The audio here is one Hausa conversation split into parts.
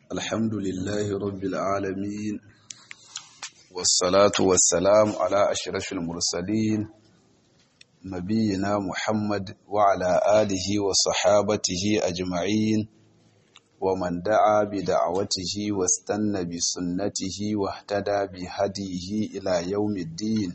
الحمد لله رب العالمين والصلاة والسلام على أشرف المرسلين نبينا محمد وعلى آله وصحابته أجمعين ومن دعا بدعوته واستنى بسنته واهتدى بهديه إلى يوم الدين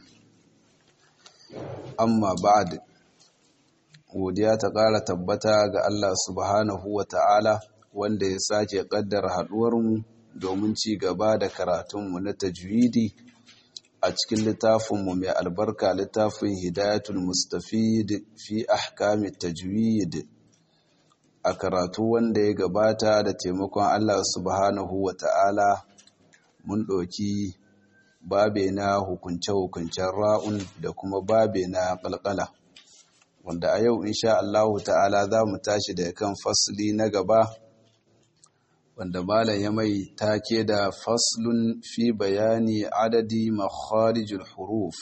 amma ba'ad godiya ta ƙara tabbata ga Allah subhanahu wa ta'ala wanda ya sake ƙaddar haɗuwarmu domin ci gaba da karatunmu na tajwidi a cikin littafinmu mai albarka littafin hidayatul mustafid fi ahkami tajwid a karatu wanda ya gabata da taimakon Allah subhanahu wa ta'ala mun ɗauki babe na hukunce-hukuncen ra'un da kuma babe na ƙalƙala wanda a yau insha Allahu ta'ala za mu tashi da kan fasli na gaba wanda malam ya mai take da faslun fi bayani adadi makharijul huruf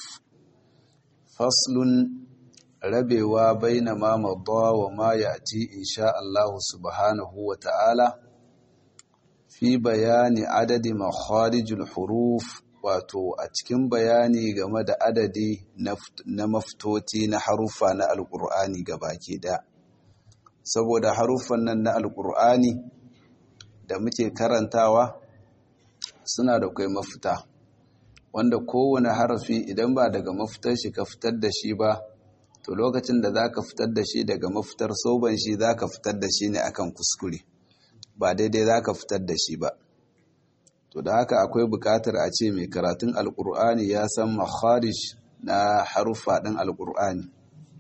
faslun rabewa baina ma madda wa ma ya'ti insha Allahu subhanahu wa ta'ala fi bayani adadi makharijul huruf wato a cikin bayani game da adadi na maftoti na harufa na alkur'ani baki da saboda haruffan nan na alkur'ani da muke karantawa suna da kai mafita wanda kowane harafi idan ba daga mafitar shi ka fitar da shi ba to lokacin da za ka fitar da shi daga mafitar soban shi za ka fitar da shi ne akan kuskure ba daidai za ka fitar da shi ba to da haka akwai buƙatar a ce mai karatun alƙur'ani ya san makharij na haruffa ɗin alƙur'ani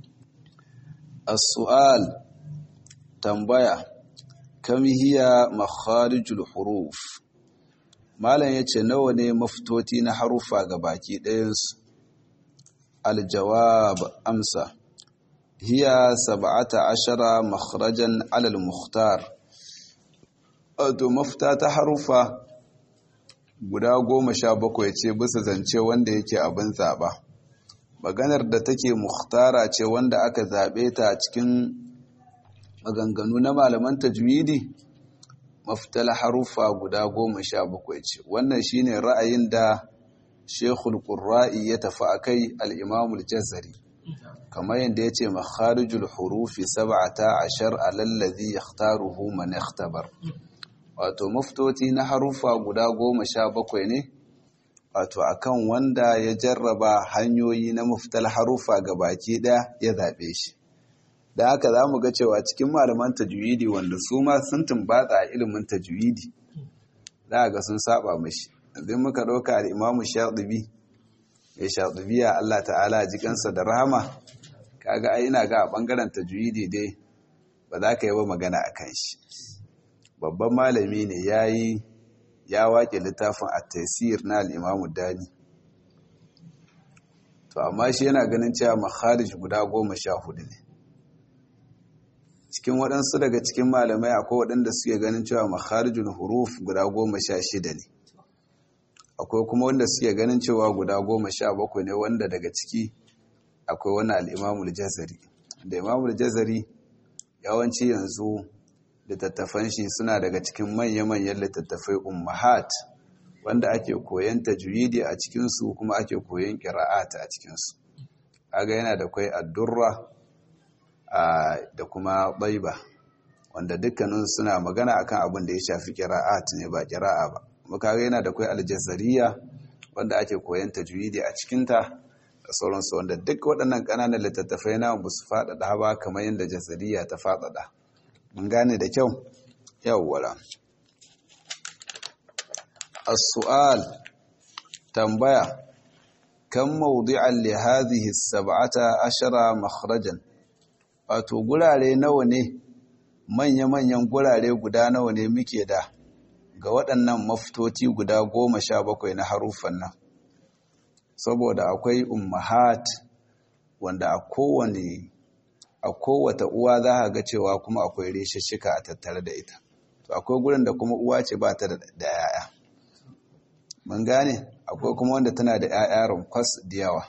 as-su'al tambaya kam hiya makharijul huruf malam yace nawa ne mafitoti na haruffa ga baki ɗayansu aljawab amsa hiya sab'ata ashara makharajan alal mukhtar wato mafita ta haruffa guda goma sha bakwai ce bisa zance wanda yake abin zaɓa maganar da take muhtara ce wanda aka zaɓe ta cikin maganganu na malaman tajwidi mafital harufa guda goma sha bakwai ce wannan shine ra'ayin da shekul ƙurra'i ya tafi a kai al'imamul jazari kamar yadda ya ce makharijul hurufi sab'ata ashar alallazi yakhtaruhu man ikhtabar wato maftoti na harufa guda goma sha bakwai ne wato akan wanda ya jarraba hanyoyi na maftal harufa ga baki ɗaya ya zaɓe shi da haka za mu ga cewa cikin malaman tajwidi wanda su ma sun tumbatsa a ilimin tajwidi za ga sun saba mashi yanzu muka ɗauka al'imamu shaɗubi ya shaɗubiya Allah ta'ala jikansa da rahama kaga ai ina ga a ɓangaren tajwidi dai ba za ka yi ba magana a kan shi babban malami ne ya yi ya waƙe littafin a tasir na al'imamu dani to amma shi yana ganin cewa makharij guda goma sha hudu ne cikin waɗansu daga cikin malamai akwai waɗanda suke ganin cewa makharijul huruf guda goma sha shida ne akwai kuma wanda suke ganin cewa guda goma sha bakwai ne wanda daga ciki akwai wani al'imamul jazari da imamul jazari yawanci yanzu littattafan shi suna daga cikin manya-manyan littattafai ummahat wanda ake koyan tajwidi a cikinsu kuma ake koyan ƙira'at a cikinsu aga yana da kwai addurra da kuma baiba wanda dukkanin suna magana akan abin da ya shafi ƙira'at ne ba ƙira'a ba muka yana da kwai aljazariya wanda ake koyan tajwidi a cikinta da sauransu wanda duk waɗannan ƙananan littattafai na ba su faɗaɗa ba kamar yadda jazariya ta faɗaɗa mun gane da kyau yawwala as-su'al tambaya kan mawdi'an li hadhihi as-sab'ata ashara makhrajan wato gurare nawa ne manya-manyan gurare guda nawa ne muke da ga waɗannan mafitoti guda goma sha bakwai na harufan nan saboda akwai ummahat wanda a kowane a kowata uwa za a ga cewa kuma akwai reshishika a tattare da ita to akwai gurin da kuma uwa ce ba ta da yaya mun gane akwai kuma wanda tana da yaya rumkwas da yawa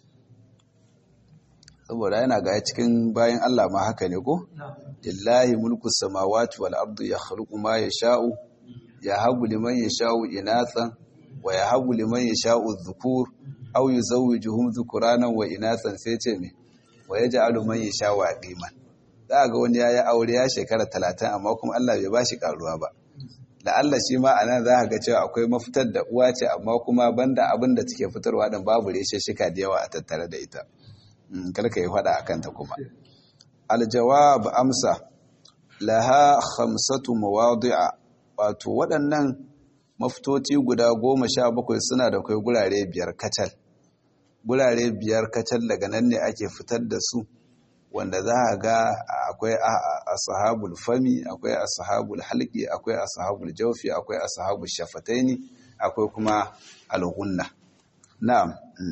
saboda yana ga cikin bayan Allah ma haka ne ko lillahi mulku samawati wal ardi yakhluqu ma yasha'u ya habu liman ya sha'u inatsan wa ya habu liman ya sha'u zukur au yi zauwi juhun zukuranan wa inatsan sai ce me wa ya ji aluman ya sha'u a ɗiman za ga wani ya yi aure ya shekara talatin amma kuma Allah bai ba shi karuwa ba da Allah shi ma a nan za ga cewa akwai mafitar da uwa ce amma kuma banda abin da take fitarwa din babu reshe shika da yawa a tattare da ita karka yi faɗa a kanta kuma aljawab amsa laha khamsatu mawadi'a wato waɗannan mafitoci guda goma sha bakwai suna da kai gurare biyar kacal gurare biyar kacal daga nan ne ake fitar da su wanda za a ga akwai ashabul fami akwai ashabul halqi akwai ashabul jawfi akwai ashabul shafataini akwai kuma alghunna na'am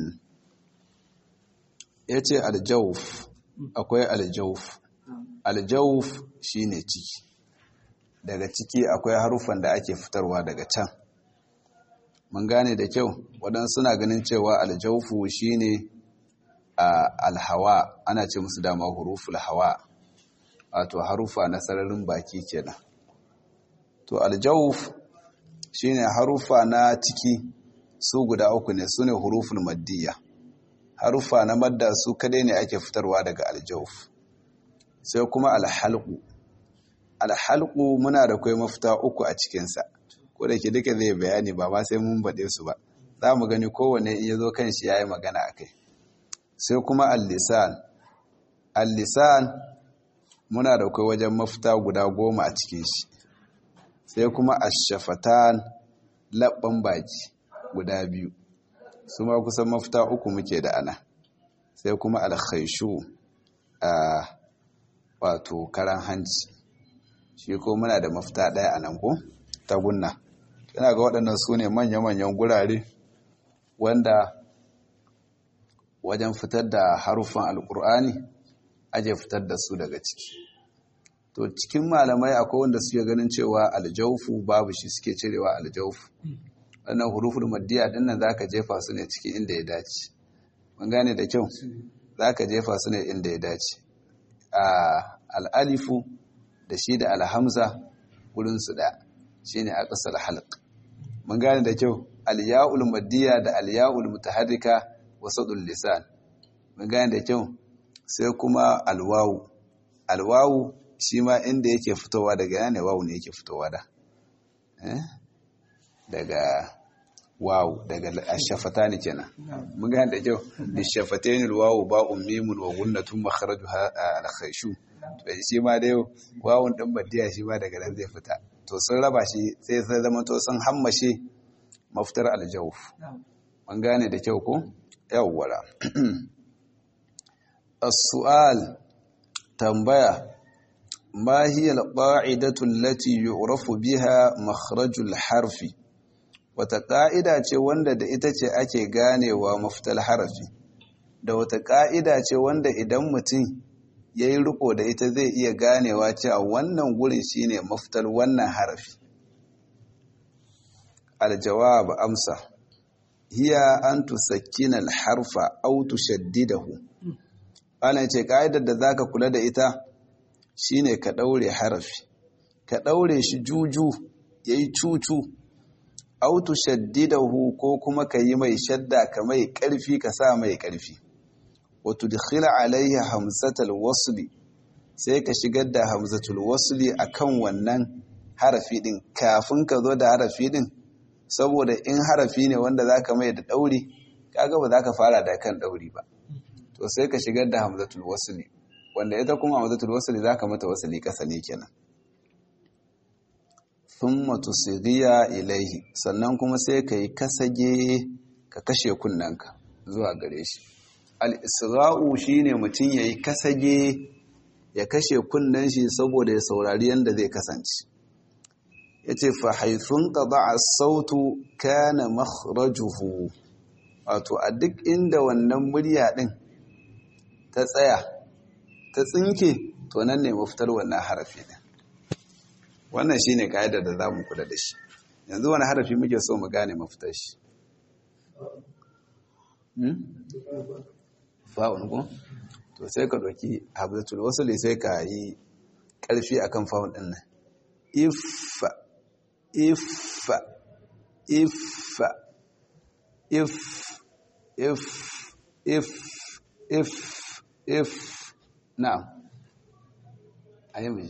yace aljawf akwai aljawf aljawf shine ciki daga ciki akwai harufan da ake fitarwa daga can mun gane da kyau waɗansu suna ganin cewa aljawfu shine alhawa ana ce musu dama huruful hawa wato harufa na sararin baki kenan to aljawf shine harufa na ciki su guda uku ne sune huruful maddiya harufa na madda su kadai ne ake fitarwa daga aljawf sai kuma alhalqu alhalqu muna da kai mafita uku a cikinsa ko da ke duka zai bayani ba ma sai mun baɗe su ba za mu gani kowane in ya zo kan shi ya yi magana a kai sai kuma al-lisan al-lisan muna da kai wajen mafita guda goma a cikin shi sai kuma ash-shafatan labban baki guda biyu su ma kusan mafita uku muke da ana sai kuma al-khayshu a wato karan hanci shi ko muna da mafita ɗaya a nan ko ta gunna yana ga waɗannan su ne manya-manyan gurare wanda wajen fitar da haruffan alkur'ani aje fitar da su daga ciki to cikin malamai akwai wanda suke ganin cewa aljaufu babu shi suke cirewa aljaufu wannan huruful maddiya dinnan zaka jefa su ne cikin inda ya dace mun gane da kyau zaka jefa su ne inda ya dace a al'alifu da shi da alhamza wurin su da shine aqsal halq mun gane da kyau al-ya'ul maddiya da al-ya'ul mutaharrika wasadul lisan mun gane da kyau sai kuma alwawu alwawu shi ma inda yake fitowa daga yana wawu ne yake fitowa da daga wawu daga ashafatani kenan mun gane da kyau lishafatayn wawu ba'un mimun wa gunnatun makhrajuha al-khayshu to shi ma dai wawun din maddiya shi ma daga nan zai fita to sun raba shi sai sai zama to sun hammashe mafitar aljawf mun gane da kyau ko yawwara as-su'al tambaya ma hiya al-qa'idatu allati yu'rafu biha makhrajul harfi wata ƙa'ida ce wanda da ita ce ake ganewa mafitar harafi da wata ƙa'ida ce wanda idan mutum ya yi riko da ita zai iya ganewa cewa wannan gurin shine mafitar wannan harafi aljawab amsa hiya an tusakkina alharfa aw tushaddidahu ana ce ƙa'idar da zaka kula da ita shine ka ɗaure harafi ka ɗaure shi juju yayi cucu autu shaddidahu ko kuma ka yi mai shadda ka mai ƙarfi ka sa mai ƙarfi wato dukhila alaihi hamzatul wasli sai ka shigar da hamzatul wasli akan wannan harafi din kafin ka zo da harafi din saboda in harafi ne wanda zaka mai da dauri kaga ba zaka fara da kan dauri ba to sai ka shigar da hamzatul wasli wanda ita kuma hamzatul wasli zaka mata wasli kasa ne kenan thumma tusighiya ilaihi sannan kuma sai ka yi kasage ka kashe kunnanka zuwa gare shi al-isra'u shine mutum yayi kasage ya kashe kunnen shi saboda ya saurari yanda zai kasance yace fa haythun qada'a sautu kana makhrajuhu wato a duk inda wannan murya din ta tsaya ta tsinke to nan ne mafitar wannan harafi din wannan shine kaidar da zamu kula da shi yanzu wani harafi muke so mu gane mafitar shi fa'un ko to sai ka doki habzatul wasli sai ka yi karfi akan fa'un din nan if if if if if if if if na'am ayi mai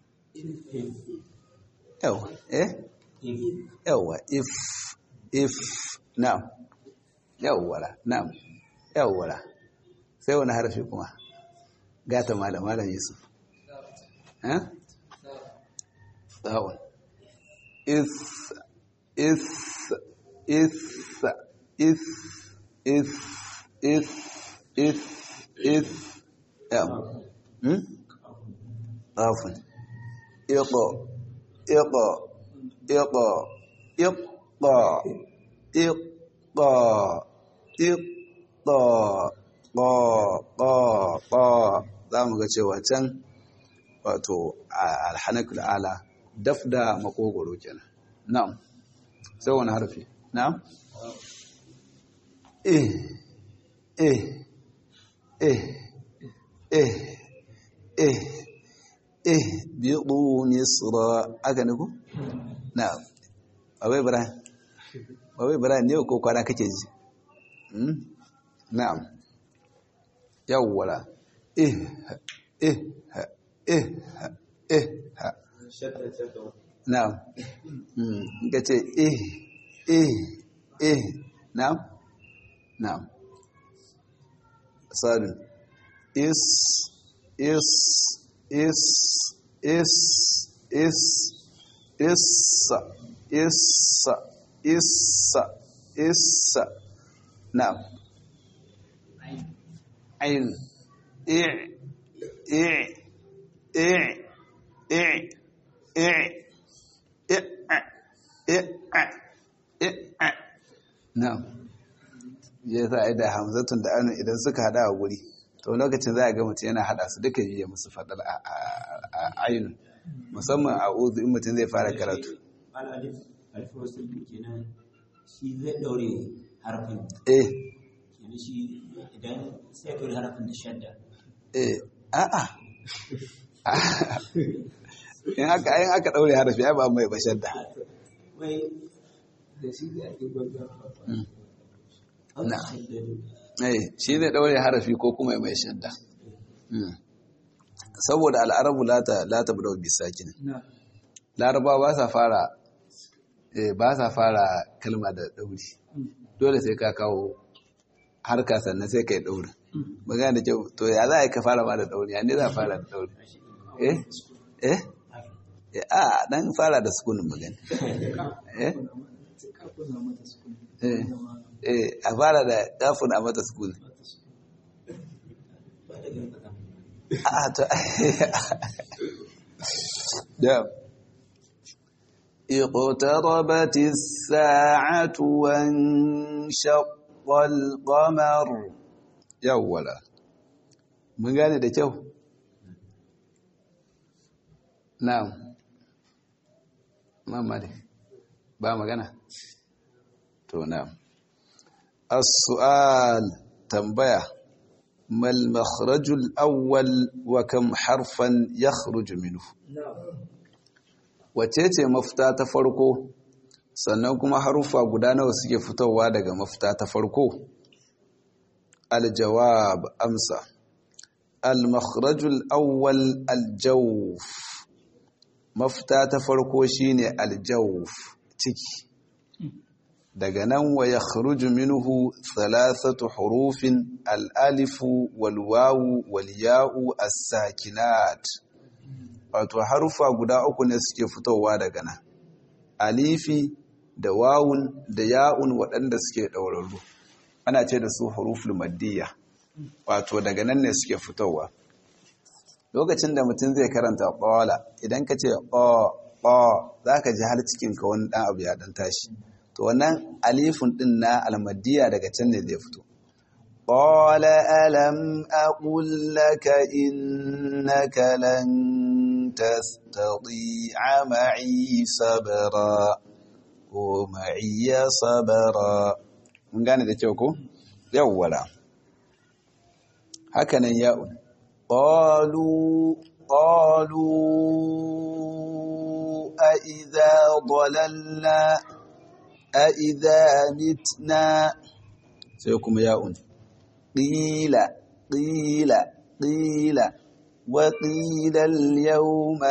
yawa eh yawa if if na'am yawwala na'am yawwala sai wani harfi kuma gata malam malam yusuf eh sawun is is is is is is is is yeah hmm afun iqa iqa iqa iqa iqa iqa ba ba ba za mu ga cewa can wato alhanakul ala daf da makogoro kenan na'am sai wani harfi na'am eh eh eh eh eh eh biyu misra aka ne ku na'am abai ibrahim abai ibrahim ne ko kwana kake ji na'am yawwala eh eh eh eh na'am mm ce eh eh eh na'am na'am sadun is is is is is is is is is na'am عين إع إع إع إع إع إع إع نعم ya sa da hamzatun da anu idan suka hada a guri to lokacin za a ga mutum yana hada su duka yi musu fadar a ainihin musamman a uzu in mutum zai fara karatu alif wasu kenan shi zai daure harfin eh kenan shi idan sai daure harfin da shadda eh a'a in aka in aka daure harafi ai ba mai bashar da wai da shi zai ake gwagwa na eh shi zai daure harafi ko kuma mai shadda saboda al'arabu lata lata budau bisakin laraba ba sa fara eh ba sa fara kalma da dauri dole sai ka kawo harka sannan sai kai dauri magana da kyau to ya za a yi ka fara ma da dauri ya ne za a fara da dauri eh eh a dan fara da sukunin magana eh eh a fara da kafin a mata sukuni a to da اقتربت الساعة وانشق القمر يولا من قال ده kyau na'am mamari ba magana to na'am as-su'al tambaya mal makhrajul awwal wa kam harfan yakhruju minhu wace ce mafita ta farko sannan kuma harufa guda nawa suke fitowa daga mafita ta farko aljawab amsa al-makhrajul awwal aljawf mafita ta farko shine aljawf ciki daga nan wa yakhruju minhu thalathatu hurufin al-alifu wal wawu wal ya'u as-sakinat wato harufa guda uku ne suke fitowa daga nan alifi da wawun da ya'un waɗanda suke ɗaurarru ana ce da su huruful maddiya wato daga nan ne suke fitowa lokacin da mutum zai karanta ƙwala idan ka ce ƙwa za ka ji har cikinka wani ɗan abu ya ɗan tashi to wannan alifin ɗin na almaddiya daga can ne zai fito قال ألم أقل لك إنك لن تستطيع معي صبرا ومعي صبرا mun gane da kyau ko yawwala hakanan ya'un qalu qalu أإذا ضللنا أإذا متنا سيكم ياء قيل قيل قيل وقيل اليوم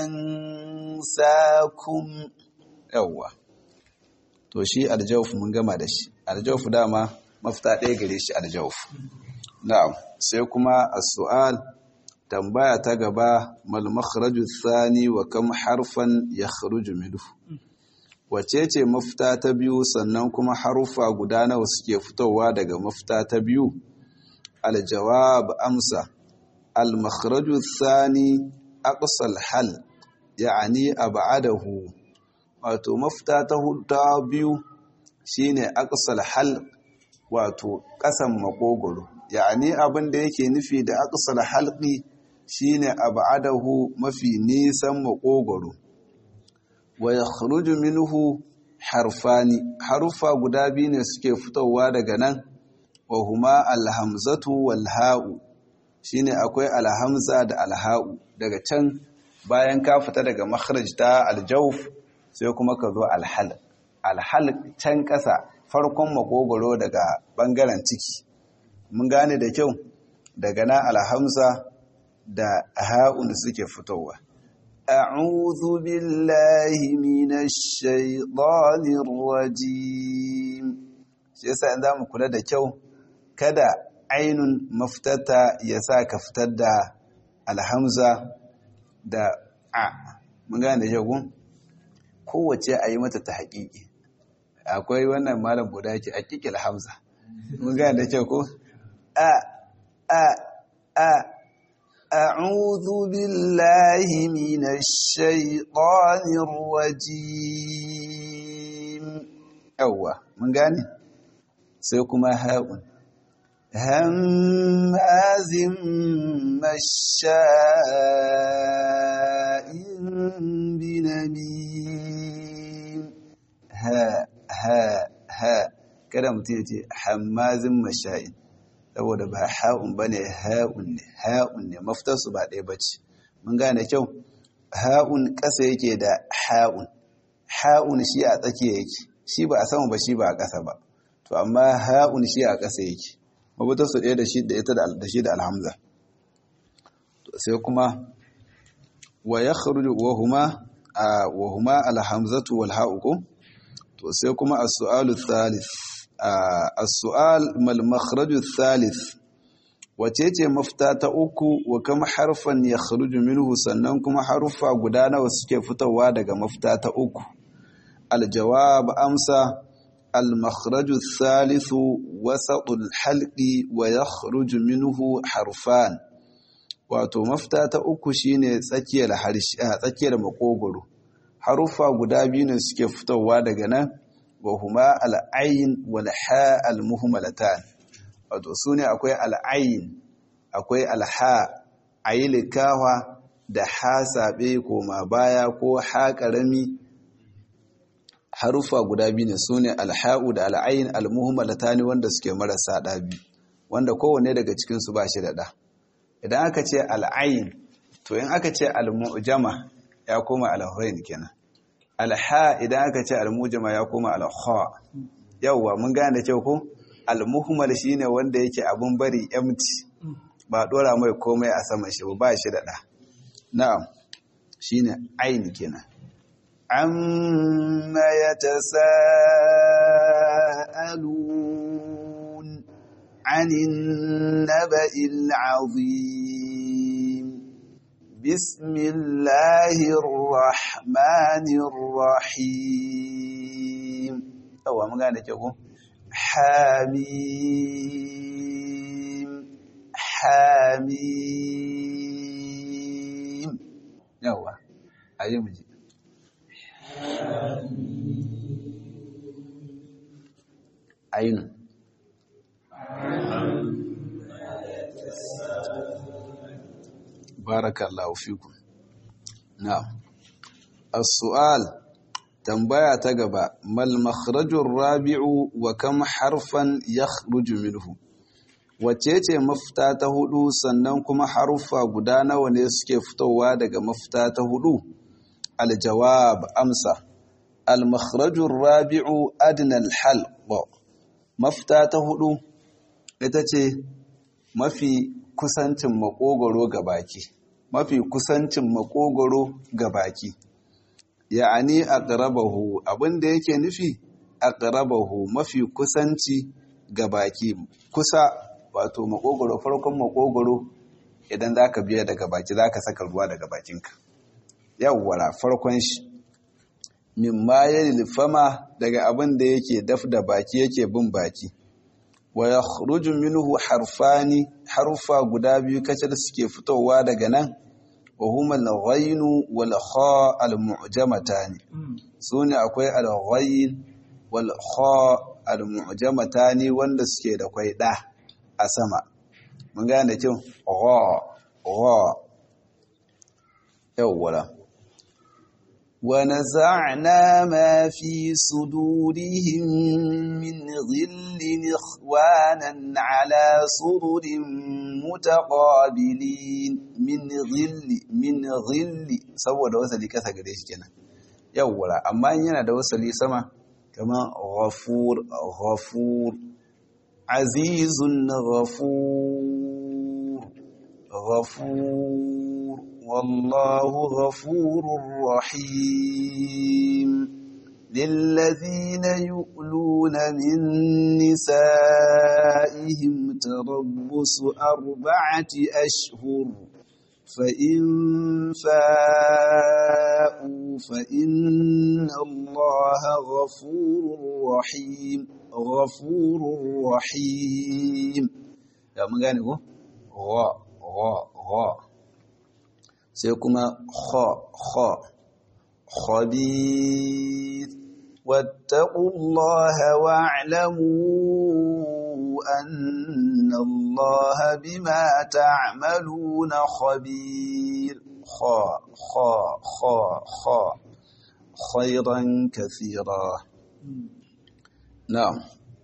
ننساكم يوا to shi aljawf mun gama da shi aljawf dama mafita ɗaya gare shi aljawf na'am sai kuma as-su'al tambaya ta gaba mal makhraju thani wa kam harfan yakhruju minhu wace ce mafita ta biyu sannan kuma harufa guda nawa suke fitowa daga mafita ta biyu aljawab amsa al makhraju thani aqsal hal ya'ani ab'adahu wato mafita ta ta biyu shine aqsal hal wato kasan makogoro ya'ani abin da yake nufi da aqsal halqi shine ab'adahu mafi nisan makogoro wa yakhruju minhu harfani harufa guda biyu ne suke fitowa daga nan wa huma alhamzatu wal ha'u shine akwai alhamza da alha'u daga can bayan ka fita daga makhraj ta aljawf sai kuma ka zo alhal alhal can ƙasa farkon makogoro daga bangaren ciki mun gane da kyau daga nan alhamza da ha'un suke fitowa a'udhu billahi minash shaitanir rajim shi yasa in zamu kula da kyau kada ainun maftata ya sa ka fitar da alhamza da a mun gane da kyau kowace a yi mata ta haƙiƙi akwai wannan malam guda yake a ƙiƙil hamza mun gane da kyau ko a a a أعوذ بالله من الشيطان الرجيم أوه من قاني سيكما هاؤن هماز مشاء بنميم ها ها ها كده متيجي حماز مشاء saboda ba ha'un ba ne ha'un ne ha'un ne maftarsu ba ɗaya ba ce mun gane kyau ha'un ƙasa yake da ha'un ha'un shi a tsakiya yake shi ba a sama ba shi ba a ƙasa ba to amma ha'un shi a ƙasa yake mafitarsu ɗaya da shi da ita da shi da alhamza sai kuma wa ya kharuju wa huma wa huma alhamzatu wal ha'u ko to sai kuma as-su'alu thalith السؤال ما المخرج الثالث wacece mafita ta uku wa kama harfan ya kharuju minhu sannan kuma harufa guda nawa suke fitowa daga mafita ta uku aljawab amsa المخرج الثالث وسط الحلق ويخرج منه حرفان wato mafita ta uku shine tsakiyar harshe tsakiyar makogoro harufa guda biyu ne suke fitowa daga nan وهما العين والحاء المهملتان wato sune akwai al'ayin akwai alha ayyulikawa da ha sabe koma baya ko ha karami harufa guda biyu ne sune alha'u da al'ayin almuhmalatani wanda suke marasa ɗabi wanda kowanne daga cikin su ba shi da ɗa idan aka ce al'ayin to in aka ce al-mu'jama ya koma al-huwain kenan alha idan aka ce almujama ya koma alha yawwa mun gane da kyau ko almuhmal shine wanda yake abun bari empty ba dora mai komai a saman shi ba shi da da na'am shine aini kenan amma yatasaalun anin naba'il azim بسم الله الرحمن الرحيم أوه ما قال لك حميم حميم يوه أيوم جي عين بارك الله فيكم نعم السؤال tambaya ta gaba mal makhrajur rabi'u wa kam harfan yakhruju minhu wace ce mafita ta hudu sannan kuma haruffa guda nawa ne suke fitowa daga mafita ta hudu aljawab amsa almakhrajur rabi'u adnal halq mafita ta hudu ita ce mafi kusancin makogoro ga baki mafi kusancin makogoro ga baki ya'ani aqrabahu abinda yake nufi aqrabahu mafi kusanci ga baki kusa wato makogoro farkon makogoro idan zaka biya daga baki zaka saka ruwa daga bakinka yawwara farkon shi mimma yalil fama daga abin da yake daf da baki yake bin baki wa yakhruju minhu harfani harfa guda biyu kacal suke fitowa daga nan wa huma al-ghayn wal kha al-mu'jamatani sune akwai al-ghayn wal kha al-mu'jamatani wanda suke da kwai da a sama mun gane kin gha gha yawwala ونزعنا ما في صدورهم من غل إخوانا على سرر متقابلين من غل من غل saboda wasali kasa gare shi kenan yawwa amma yana da wasali sama kamar ghafur ghafur azizun ghafur ghafur والله غفور رحيم للذين يؤلون من نسائهم تربص أربعة أشهر فإن فاءوا فإن الله غفور رحيم غفور رحيم يا من قال غا غا غا sai kuma kha kha khabith wattaqullaha wa'lamu anna allaha bima ta'maluna khabir kha kha kha kha khayran kathira na'am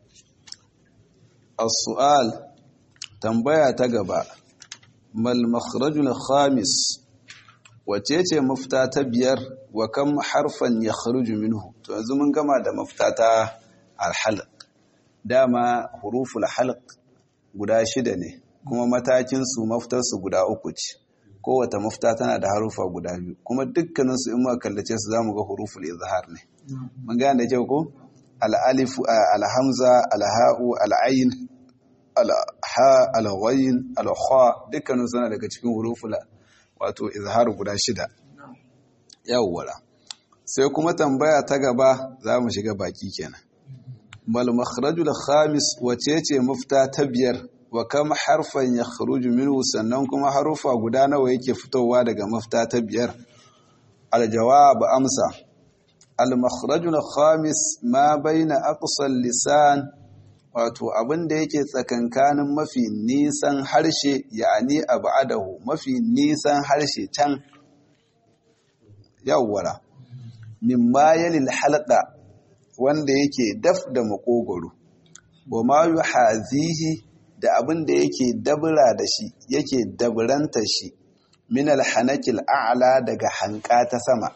as-su'al tambaya ta gaba mal makhrajul khamis wace ce mafita ta biyar wa kam harfan ya kharuju minhu to yanzu mun gama da mafita ta alhalq dama huruful halq guda shida ne kuma matakin su mafitar su guda uku ce kowace mafita tana da harufa guda biyu kuma dukkanin su in muka kallace su zamu ga huruful izhar ne mun gane da kyau ko al-alif al-hamza al-ha'u al-ayn al-ha al-ghayn al-kha dukkanin su daga cikin huruful wato izhar guda shida yawwala sai kuma tambaya ta gaba za mu shiga baki kenan mal makhrajul khamis wace ce mafita ta biyar wa kam harfan yakhruju minhu sannan kuma harufa guda nawa yake fitowa daga mafita ta biyar al jawab amsa al makhrajul khamis ma baina aqsal lisan wato abin da yake tsakankanin mafi nisan harshe ya'ani abadahu mafi nisan harshe can yawwara mimma yalil halqa wanda yake daf da makogoro wa ma yuhazihi da abin da yake dabra da shi yake dabranta shi min alhanakil a'la daga hanka ta sama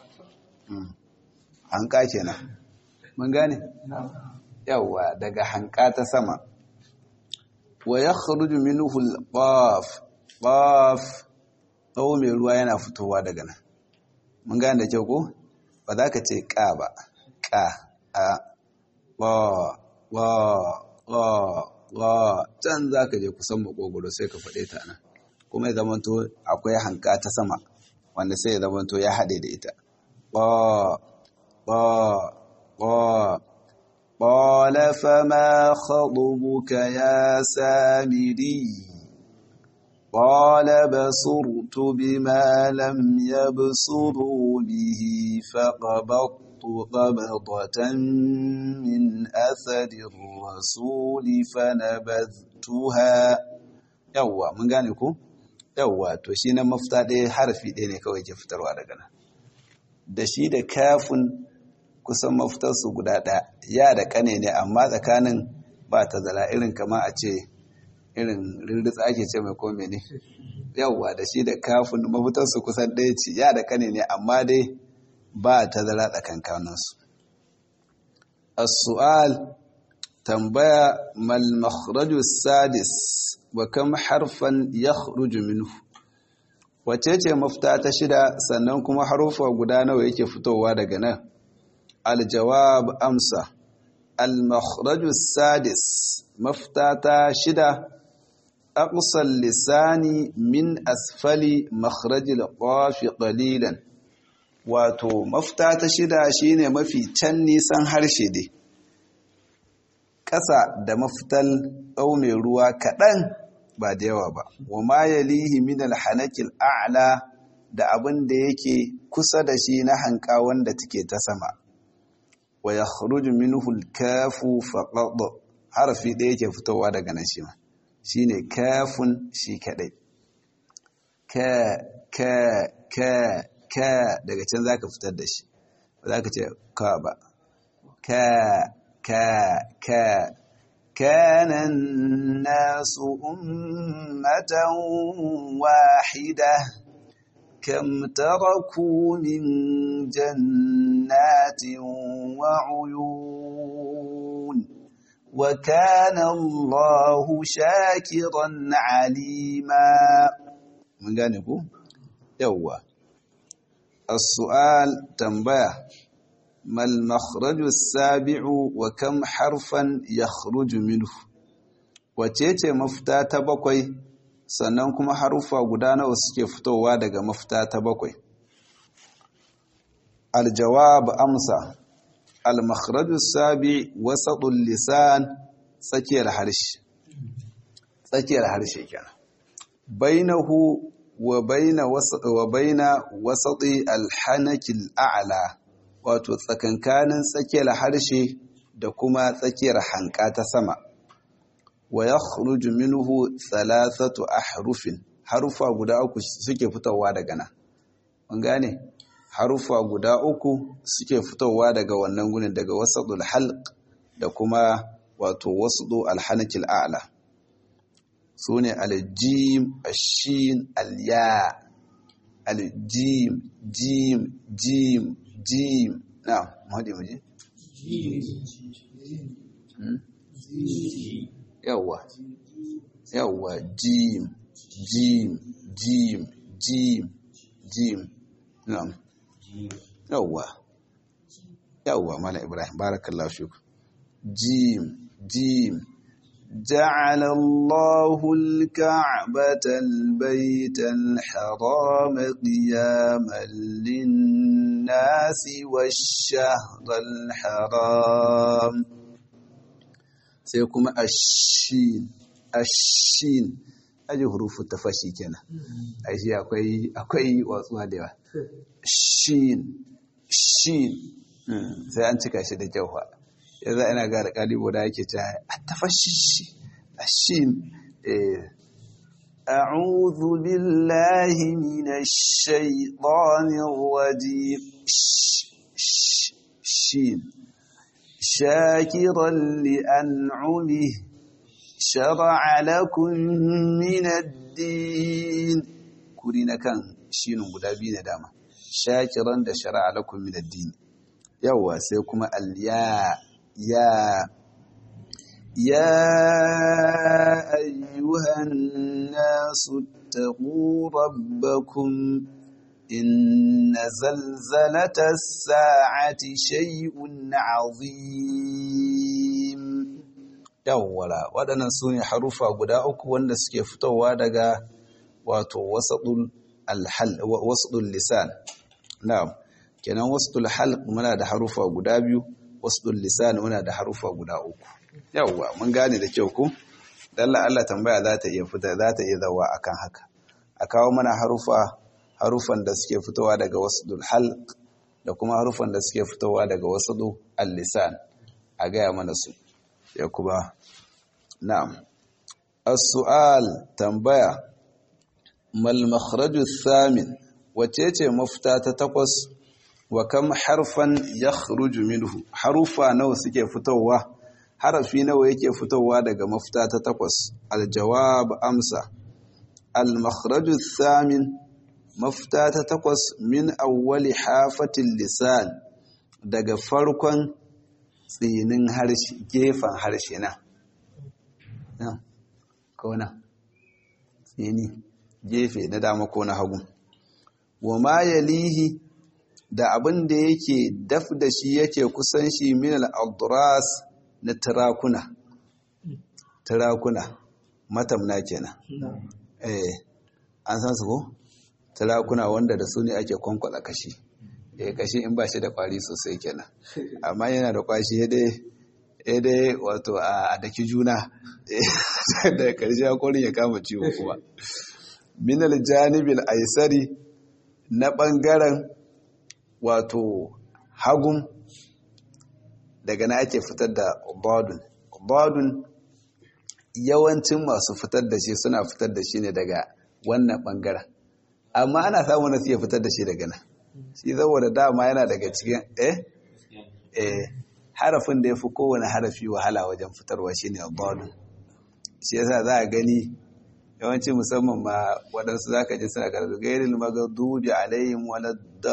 hanka kenan mun gane yawa daga hanka ta sama wa ya kharuju minhu al-qaf qaf tsawo mai ruwa yana fitowa daga nan mun gane da kyau ko ba za ka ce ka ba ka a wa wa wa wa can za ka je kusan makogoro sai ka faɗe ta nan kuma ya zamanto akwai hanka ta sama wanda sai ya zamanto ya haɗe da ita ba ba ba قال فما خطبك يا سامري قال بصرت بما لم يبصروا به فقبضت قبضة من أثر الرسول فنبذتها yawwa mun gane ku yawwa to shi na mafita ɗaya harafi ɗaya ne kawai ke fitarwa daga nan da shi da kafin kusan mafitarsu guda ɗaya ya da kane ne amma tsakanin ba ta zala irin kama a ce irin rirritsa ake ce mai kome ne yauwa da shi da kafin mafitarsu kusan ɗaya ce ya da kane ne amma dai ba tazara tsakankaninsu as-su'al tambaya mal makhraju sadis wa kam harfan yakhruju minhu wace ce mafita ta shida sannan kuma harufa guda nawa yake fitowa daga nan aljawab amsa al makhraju sadis mafita ta shida aqsal lisani min asfali makhrajil qafi qalilan wato mafita ta shida shine mafi can nisan harshe dai ƙasa da mafital mai ruwa kaɗan ba da yawa ba wa ma yalihi min alhanakil a'la da abin da yake kusa da shi na hanka wanda take ta sama wa yakhruju minhu alkafu faqad harfi ɗaya yake fitowa daga nan shi ma shine kafun shi kadai ka ka ka ka daga can zaka fitar da shi ba zaka ce ka ba ka ka ka كان الناس أمة واحدة كم تركوا من جنات وعيون وكان الله شاكرا عليما من جانبه يوا السؤال تنبيه ما المخرج السابع وكم حرفا يخرج منه wacece mafita ta bakwai sannan kuma harufa guda nawa suke fitowa daga mafita ta bakwai aljawab amsa almakhraju sabi wasatul lisan tsakiyar harshe tsakiyar harshe kenan bainahu wa baina wa baina wasati alhanakil a'la wato tsakankanin tsakiyar harshe da kuma tsakiyar hanka ta sama wa ya minhu thalathatu ahrufin harufa guda uku suke fitowa daga nan mun gane harufa guda uku suke fitowa daga wannan gunin daga wasadul halq da kuma wato wasdu alhanakil a'la sune aljim ashin alya aljim jim jim jim na mahadi muje yawwa yawwa jim jim jim jim jim na yawwa yawwa mala ibrahim barakallahu fiku jim jim جعل الله الكعبة البيت الحرام قياما للناس والشهر الحرام سيكون الشين الشين aji hurufu tafashi kenan aji akwai akwai watsuwa da yawa shin shin sai an cika shi da jauha yanzu ina ga da kalibo da yake ta tafashi shin أعوذ بالله من الشيطان الرجيم شين شاكرا لأنعمه شرع لكم من الدين كورينا كان شين غدابين داما شاكرا da شرع لكم من الدين yawa sai kuma alya ya يا أيها الناس اتقوا ربكم إن زلزلة الساعة شيء عظيم yawwala waɗannan su ne harufa guda uku wanda suke fitowa daga wato wasaɗul lisan na'am kenan wasaɗul halq muna da harufa guda biyu wasaɗul lisan muna da harufa guda uku yawwa mun gane da kyau ku dalla Allah tambaya za ta iya fita za ta iya zawa akan haka a kawo mana harufa harufan da suke fitowa daga wasdul halq da kuma harufan da suke fitowa daga wasdu al-lisan a gaya mana su ya kuma na'am as-su'al tambaya mal makhraju thamin wace ce mafita ta takwas wa kam harfan yakhruju minhu harufa nawa suke fitowa harafi nawa yake fitowa daga mafita ta takwas aljawab amsa al-makhraju thamin mafita ta takwas min awwali hafatin lisan daga farkon tsinin harshe gefen harshe na nan ko nan tsini gefe na dama ko na hagu wa ma yalihi da abin da yake daf da shi yake kusan shi min al-adras na tirakuna tirakuna matamna kenan eh an san su ko tirakuna wanda da su ne ake kwankwala kashi eh kashi in ba shi da kwari sosai kenan amma yana da kwashi dai eh dai wato a daki juna da karshe hakorin ya kama ciwo kuma min al-janibil aisari na bangaren wato hagun daga na ake fitar da badun badun yawancin masu fitar da shi suna fitar da shi ne daga wannan bangaren amma ana samun nasu iya fitar da shi daga nan shi saboda dama yana daga cikin eh eh harafin da ya fi kowane harafi wahala wajen fitarwa shi ne badun shi yasa za a gani yawanci musamman ma waɗansu za ka ji suna karatu gairin magadubi alayhim wala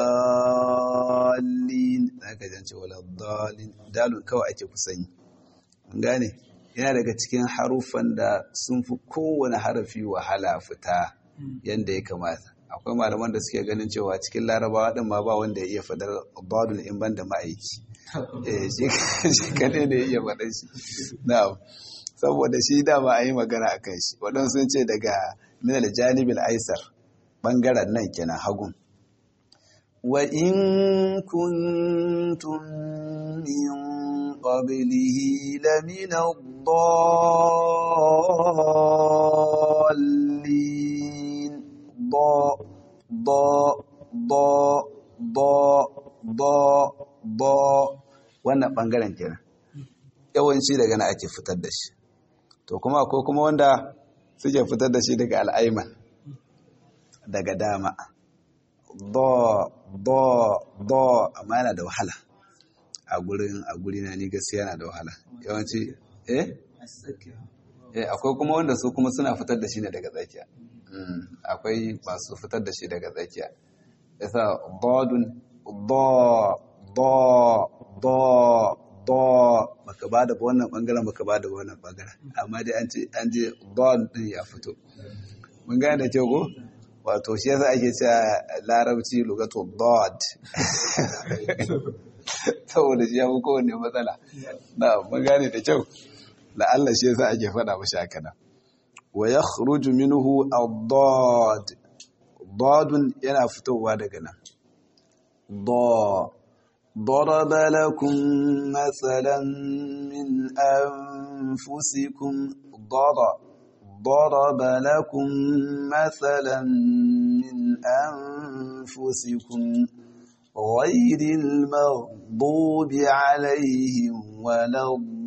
dalin za ka jance wala dalin dalun kawai ake kusanyi an gane yana daga cikin harufan da sun fi kowane harafi wahala fita yadda ya kamata akwai malaman da suke ganin cewa cikin larabawa ɗin ma ba wanda ya iya fadar dalun in ban da ma'aiki shi kadai da ya iya faɗar shi na'am saboda shi dama a yi magana a kan shi waɗansu sun ce daga minal janibin aisar ɓangaren nan kenan hagun wa in kuntum min qablihi lamina dallin da da da da da da wannan ɓangaren kenan yawanci daga na ake fitar da shi to kuma akwai kuma wanda suke fitar da shi daga al'aiman daga dama do do do amma yana da wahala a gurin a guri na ni gaskiya yana da wahala yawanci eh eh akwai kuma wanda su kuma suna fitar da shi ne daga tsakiya akwai masu fitar da shi daga tsakiya yasa bodun do do do do baka bada ba wannan bangaren baka bada ba wannan bangaren amma dai an ce an je don din ya fito mun gane da kyau ko wato shi yasa ake cewa larabci lugatu dod saboda shi ya fi kowanne matsala na mun gane da kyau la'alla shi yasa ake faɗa mashi haka nan wa yakhruju minhu ad-dad dadun yana fitowa daga nan da ضرب لكم مثلا من أنفسكم ضرب ضرب لكم مثلا من أنفسكم غير المغضوب عليهم ولا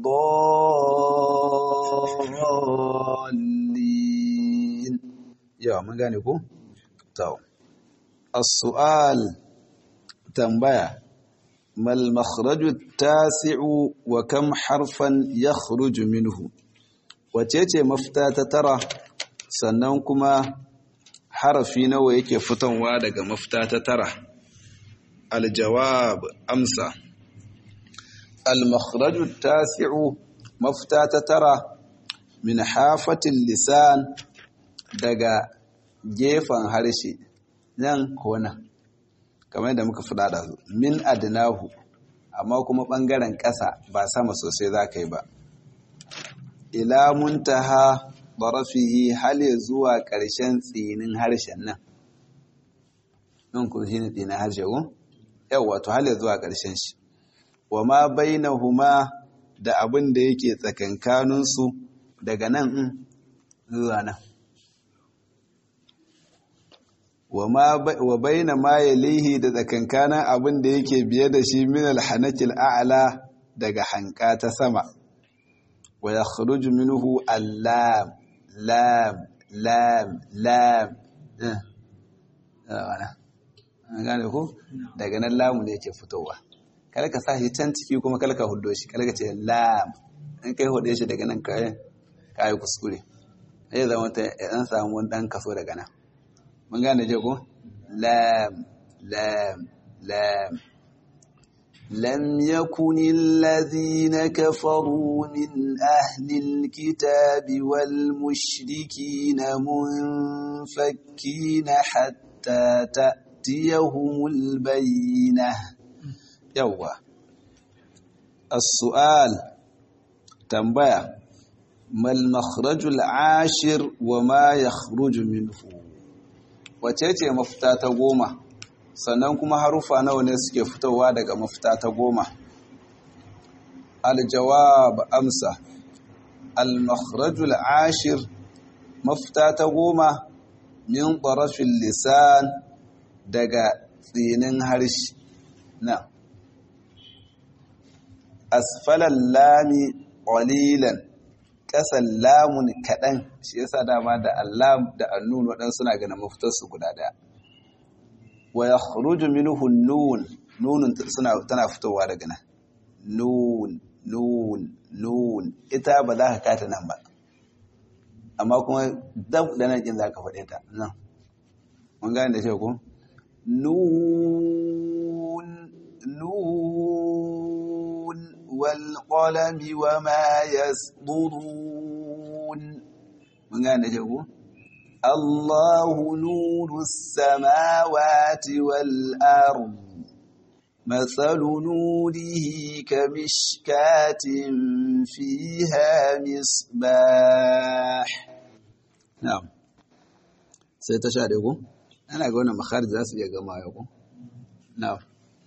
الضالين يا ما قالكم تو السؤال تنبيه ما المخرج التاسع وكم حرفا يخرج منه wacece mafita ta tara sannan kuma harafi nawa yake fitanwa daga mafita ta tara aljawab amsa al-makhraju tasi'u mafita ta tara min hafatin lisan daga gefen harshe nan ko nan kamar yadda muka faɗa da min adnahu amma kuma ɓangaren ƙasa ba sama sosai za ka yi ba ila muntaha barafihi hal zuwa ƙarshen tsinin harshen nan nan kuma shi ne tsinin harshe ko yau wato hal zuwa ƙarshen shi wa ma bainahuma da abin da yake tsakankaninsu daga nan in zuwa nan wa baina ma yalihi da tsakankanin abin da yake biye da shi min alhanakil a'la daga hanka ta sama wa yakhruju minhu allam lam lam lam an gane ko daga nan lamu ne yake fitowa kada ka sa shi can ciki kuma kada ka hudo shi kada ka ce lam in kai hude shi daga nan kai kai kuskure zai zama ta an samu wani dan kaso daga nan mun gane je ko لام لام لام لم يكن الذين كفروا من أهل الكتاب والمشركين منفكين حتى تأتيهم البينة يوه السؤال تنبيه ما المخرج العاشر وما يخرج منه wacece mafita ta goma sannan kuma harufa nawa ne suke fitowa daga mafita ta goma aljawab amsa al-makhrajul ashir mafita ta goma min tarafin lisan daga tsinin harshe na asfalan lami ƙwalilan ƙasan lamun kaɗan shi yasa dama da allam da annun waɗansu suna ganin mafitarsu guda ɗaya wa ya khuruju minhu nun nunun suna tana fitowa daga nan nun nun nun ita ba za ka kata nan ba amma kuma dab da nan kin za ka faɗe ta nan mun gane da shi ko nun nun wal qalami wa ma yasdurun mun gane da shi ko الله نور السماوات والأرض مثل نوره كمشكاة فيها مصباح نعم سيتشاركوا أنا أقول مخارج ذات يقما يقول نعم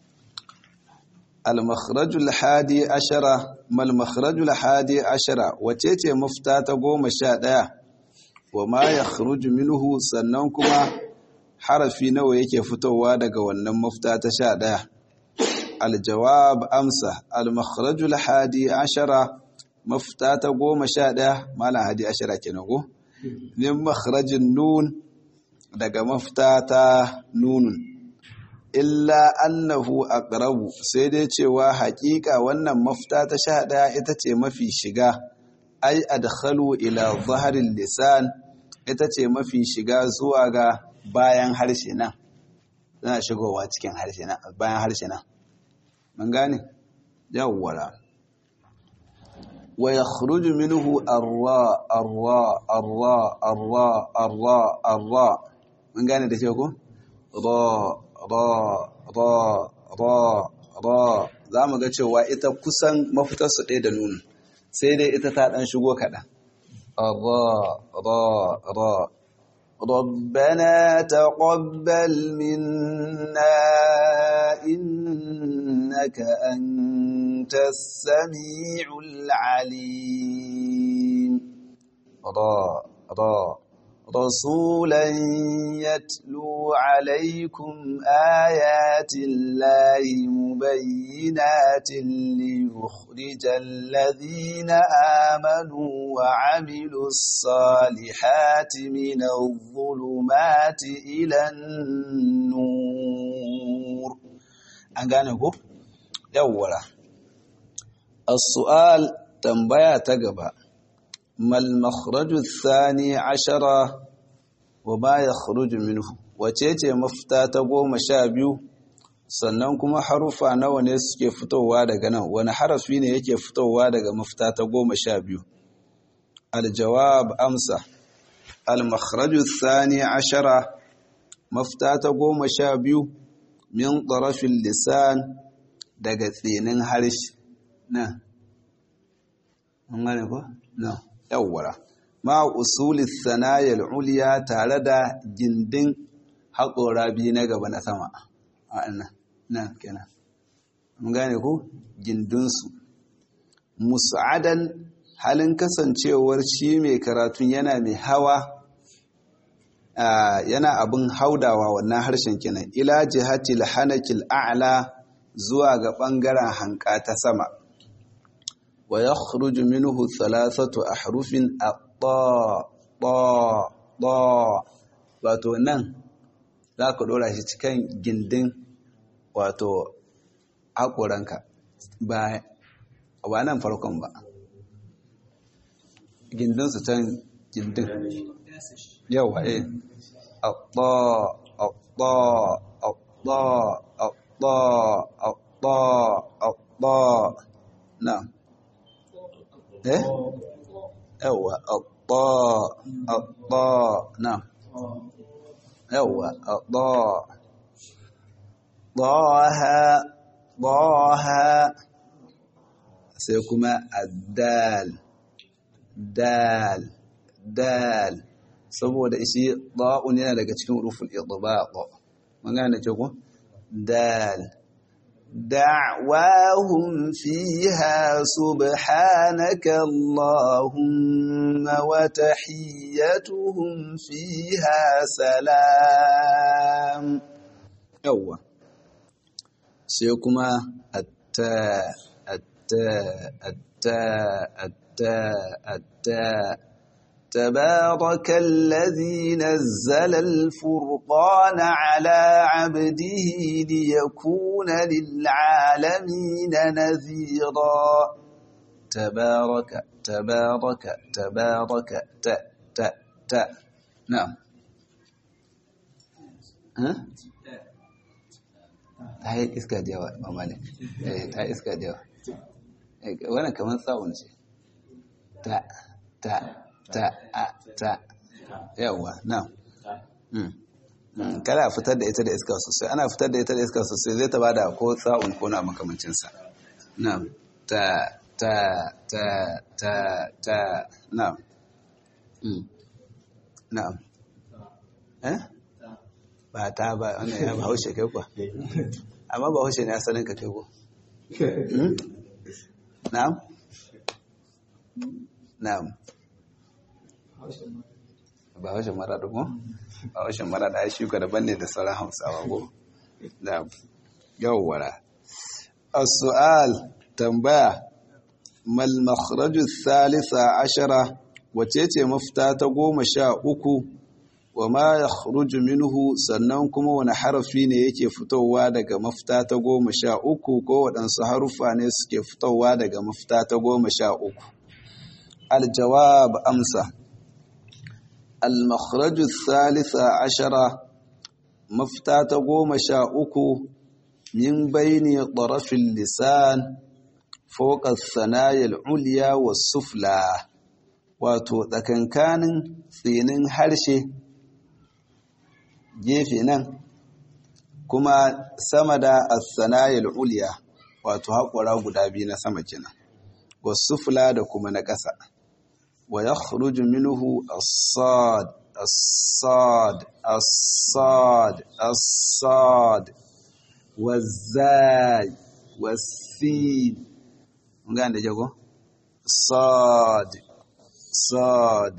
المخرج الحادي عشر ما المخرج الحادي عشر وتيتي مفتاة قوم الشادية wa ma ya minhu sannan kuma harafi nawa yake fitowa daga wannan mafita ta sha ɗaya aljawab amsa almakharajul hadi ashara mafita ta goma sha ɗaya malam hadi ashara kenan ko min makharajin nun daga mafita ta nunun illa annahu aqrabu sai dai cewa haƙiƙa wannan mafita ta sha ɗaya ita ce mafi shiga ai adkhalu ila zaharil lisan ita ce mafi shiga zuwa ga bayan harshe nan tana shigowa cikin harshe nan bayan harshe nan mun gane yawwala wa yakhruju minhu arra arra arra arra arra arra mun gane da ke ko ra ra ra ra ra za mu ga cewa ita kusan mafitar su ɗaya da nunu sai dai ita ta ɗan shigo kaɗan. Ra, ra, ra. ربنا تقبل منا إنك أنت السميع العليم را را رسولا يتلو عليكم آيات الله مبينات ليخرج الذين آمنوا وعملوا الصالحات من الظلمات إلى النور أنغانيكو يولا السؤال تنبيه تقبأ ما المخرج الثاني عشر وما يخرج منه wacece mafita ta goma sha biyu sannan kuma harufa nawa ne suke fitowa daga nan wani harafi ne yake fitowa daga mafita ta goma sha biyu aljawab amsa almakhraju thani ashara mafita ta goma sha biyu min tarafin lisan daga tsinin harshe nan mun gane ko nan yawwara ma usuli sanayar uliya tare da gindin haƙora biyu na gaba na sama a nan nan kenan mun gane ku gindinsu musa'adan halin kasancewar shi mai karatun yana mai hawa yana abin haudawa wannan harshen kenan ila jihatil hanakil a'la zuwa ga ɓangaren hanka ta sama wa ya minhu thalathatu ahrufin الطاء طاء طاء wato nan za ka ɗora shi cikin gindin wato haƙoranka ba ba nan farkon ba gindin su can gindin yawa eh atta الطاء الطاء الطاء الطاء الطاء نعم ايه ايوه الطاء الطاء نعم ايوه الطاء ضاها ضاها sai kuma addal dal dal saboda shi da'un yana daga cikin rufin idbaq mun gane ce ko dal da'wahum fiha subhanaka allahumma wa tahiyyatuhum fiha salam yawa sai kuma atta atta atta atta atta تبارك الذي نزل الفرقان على عبده ليكون للعالمين نذيرا تبارك تبارك تبارك ت ت ت نعم ها ta yi iska da yawa mamali ta yi iska da yawa wannan kamar tsawon ce ta ta ta a ta yawa na kada a fitar da ita da iska sosai ana fitar da ita da iska sosai zai ta bada ko tsa'un ko na makamancinsa na ta ta ta ta ta na na eh ba ta ba wannan ya ba haushe kai kuwa amma ba haushe ne asalin ka kai ko na'am na'am ba haushen maraɗa ko? ba haushen maraɗa ya shuka daban ne da sauran hausawa ko? da yawwara as-su'al tambaya mal makhraju thalitha ashara wace ce mafita ta goma sha uku wa ma yakhruju minhu sannan kuma wani harafi ne yake fitowa daga mafita ta goma sha uku ko waɗansu haruffa ne suke fitowa daga mafita ta goma sha uku aljawab amsa المخرج الثالث عشر مفتاة قوم شاؤك من بين طرف اللسان فوق الثنايا العليا والسفلى wato tsakankanin tsinin harshe gefe nan kuma sama da asanayil uliya wato haƙura guda biyu na sama kenan wasu fula da kuma na ƙasa ويخرج منه الصاد الصاد الصاد الصاد والزاي والسين ngande jago صاد صاد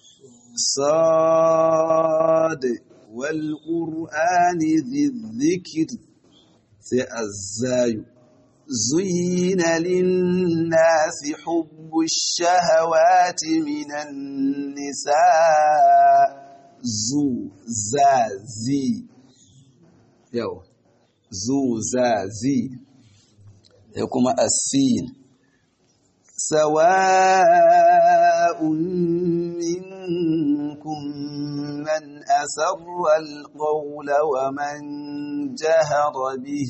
صاد والقرآن ذي الذكر سأزاي زين للناس حب الشهوات من النساء زو زا زي يو زو زا زي يقوم السين سواء منكم من أسر القول ومن جهر به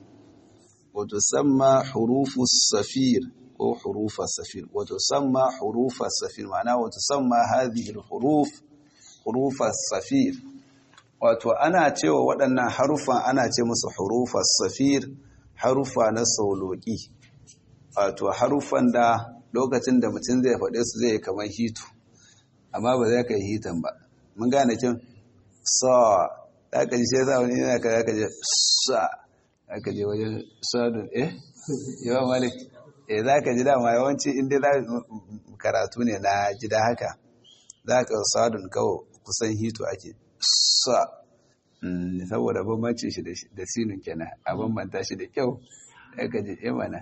وتسمى حروف الصفير أو حروف الصفير وتسمى حروف الصفير معناه وتسمى هذه الحروف حروف الصفير wato ana cewa waɗannan harufan ana ce musu hurufa safir harufa na sauloki wato harufan da lokacin da mutum zai faɗe su zai kamar hitu amma ba zai kai hitan ba mun gane kin sa za ka ji sai za wani yana ka za ka ji sa aka je wajen sadun eh yawan malik eh za ka ji dama yawanci inda za karatu ne na gida haka za ka sadun kawo kusan hito ake sa saboda bambanci shi da sinun kenan a bambanta shi da kyau aka ji imana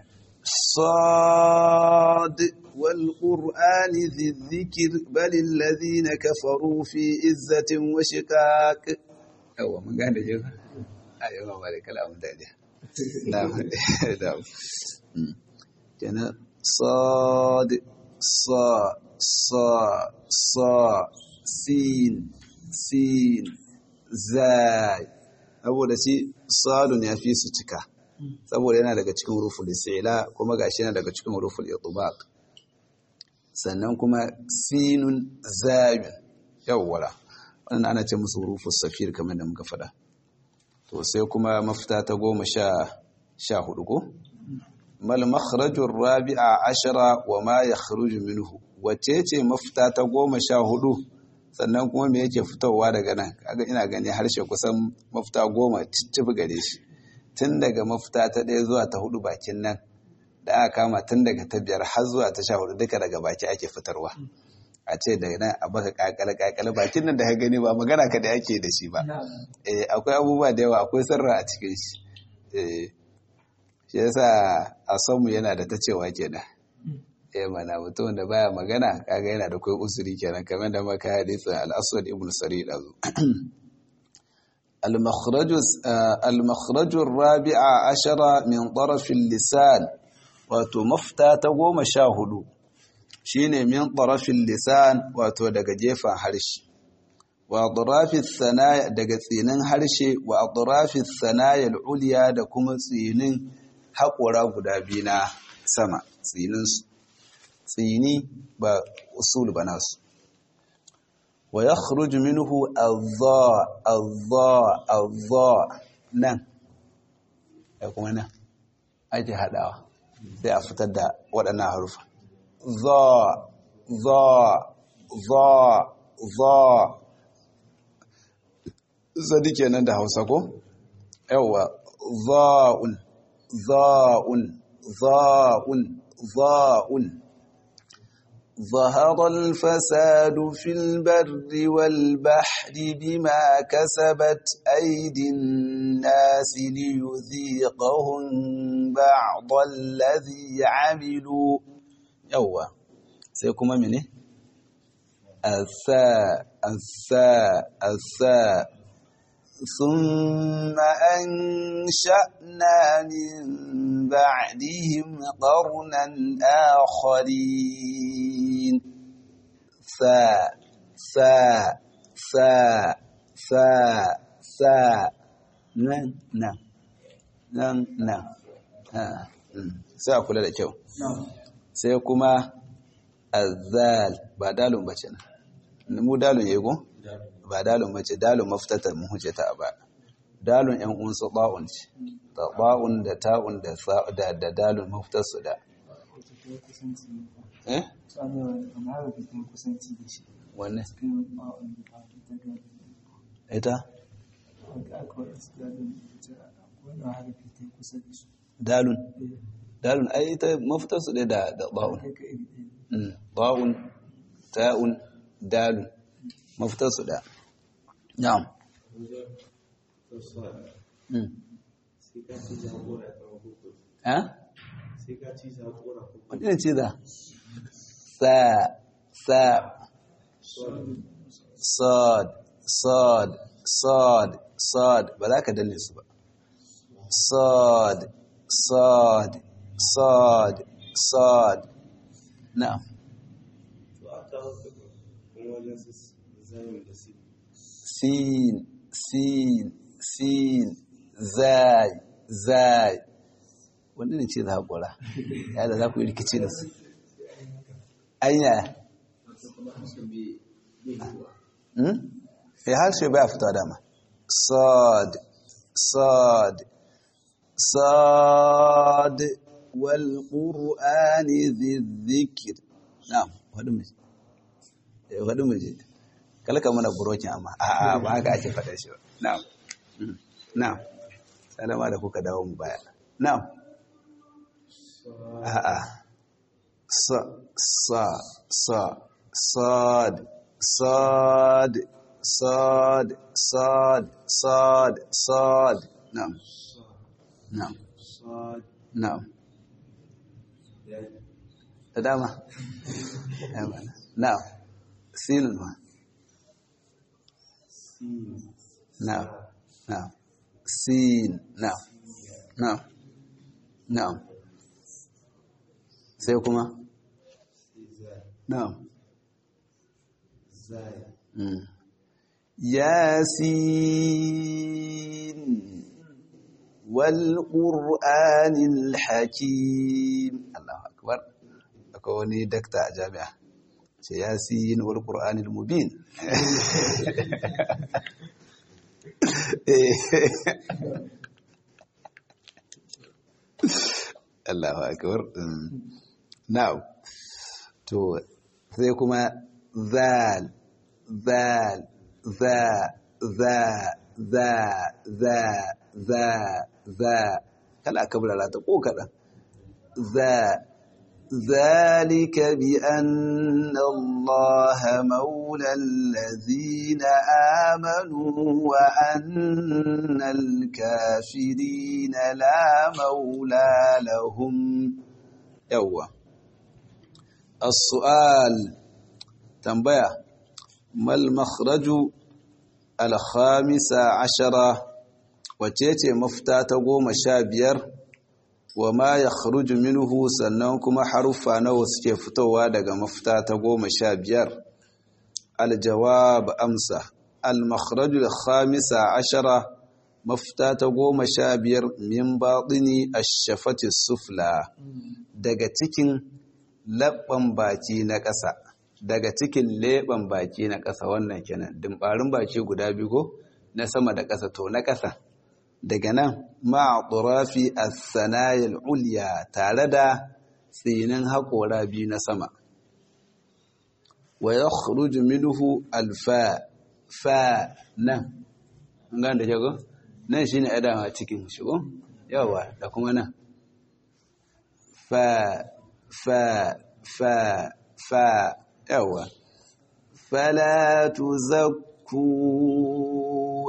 صاد والقرآن ذي الذكر بل الذين كفروا في عزة وشقاق أو من قال جيبا أيوة ما لك كلام دادي نعم نعم كان صاد صا صا صا سين سين zai saboda shi sadun ya fi su cika saboda yana daga cikin ruful isila kuma gashi yana daga cikin ruful itubaq sannan kuma sinun zayun yawwala wannan ana ce musu rufus safir kamar da muka faɗa to sai kuma mafita ta goma sha sha hudu ko mal makhrajur rabi'a ashara wa ma yakhruju minhu wace ce mafita ta goma sha hudu sannan kuma me yake fitowa daga nan kaga ina gani harshe kusan mafita goma ciccifi gare shi tun daga mafita ta ɗaya zuwa ta hudu bakin nan da aka kama tun daga ta biyar har zuwa ta sha hudu duka daga baki ake fitarwa a ce daga nan a baka kakale kakale bakin nan da ka gani ba magana ka da ake da shi ba eh akwai abubuwa da yawa akwai sarra a cikin shi eh shi yasa a sanmu yana da ta cewa kenan eh mana mutum da baya magana kaga yana da kai usuri kenan kamar da maka hadisin al-aswad ibn sari dazu المخرج المخرج الرابع عشر من طرف اللسان wato mafita ta goma sha hudu shine min tarafin lisan wato daga gefen harshe wa atrafis sanaya daga tsinin harshe wa atrafis sanaya uliya da kuma tsinin haƙora guda biyu na sama tsinin su tsini ba usul ba nasu wa yakhruju minhu adha adha adha nan da kuma nan ake hadawa sai a fitar da waɗannan harufa za za za za zadi kenan da hausa ko yawa za'un za'un za'un za'un ظهر الفساد في البر والبحر بما كسبت أيدي الناس ليذيقهم بعض الذي عملوا يوا سيكون مني الثاء الثاء الثاء ثم أنشأنا من بعدهم قرنا آخرين ثاء ثاء ثاء ثاء ثاء نعم نعم نعم نعم sai a kula da kyau sai kuma azal ba dalun bace na mu dalun yego ba dalun bace dalun mafitata mun huce ta a ba dalun yan unsu ba'un ce da ba'un da ta'un da da da dalun mafitar su da eh wanne ita dalun dalun ai ita mafitar su da da ba'un ba'un ta'un dalun mafitar su da na'am ha wani ne ce da sa sa sad sad sad sad ba za ka danne su ba sad sad sad sad na'am sin sin sin zai zai wanda ne ce za haƙura ya da za ku yi rikici da su anya ya harshe baya fita dama sad sad sad wal qur'ani dhikr na'am wadu mu wadu mu je kalka mana burokin amma a'a ba haka ake faɗa shi ba na'am na'am salama da kuka dawo mu baya na'am a'a sa sa sa sad sad sad sad sad sad na'am na'am na'am da dama na'am sinun ma na'am na'am sin na'am na'am na'am sai kuma na'am yasin wal qur'anil hakim Allahu akbar akwai wani dakta a jami'a ce yasin wal qur'anil mubin Allahu akbar now to sai kuma zal zal za za za za za za kala kabla ta ko kadan za ذلك بأن الله مولى الذين آمنوا وأن الكافرين لا مولى لهم يوه السؤال تنبيه ما المخرج الخامس عشرة وتيتي مفتاة قوم شابير وما يخرج منه sannan kuma haruffa nawa suke fitowa daga mafita ta goma sha biyar aljawab amsa almakhrajul khamisa ashara mafita ta goma sha biyar min batini ashafati sufla daga cikin labban baki na ƙasa daga cikin leɓen baki na ƙasa wannan kenan dimbarin baki guda biyu na sama da ƙasa to na ƙasa daga nan ma'aturafi a sanayil ulya tare da tsinin haƙora biyu na sama wa ya minhu alfa fa nan gan da jago nan shine adama cikin shigo yawa da kuma nan fa fa fa fa yawa fala tuzakku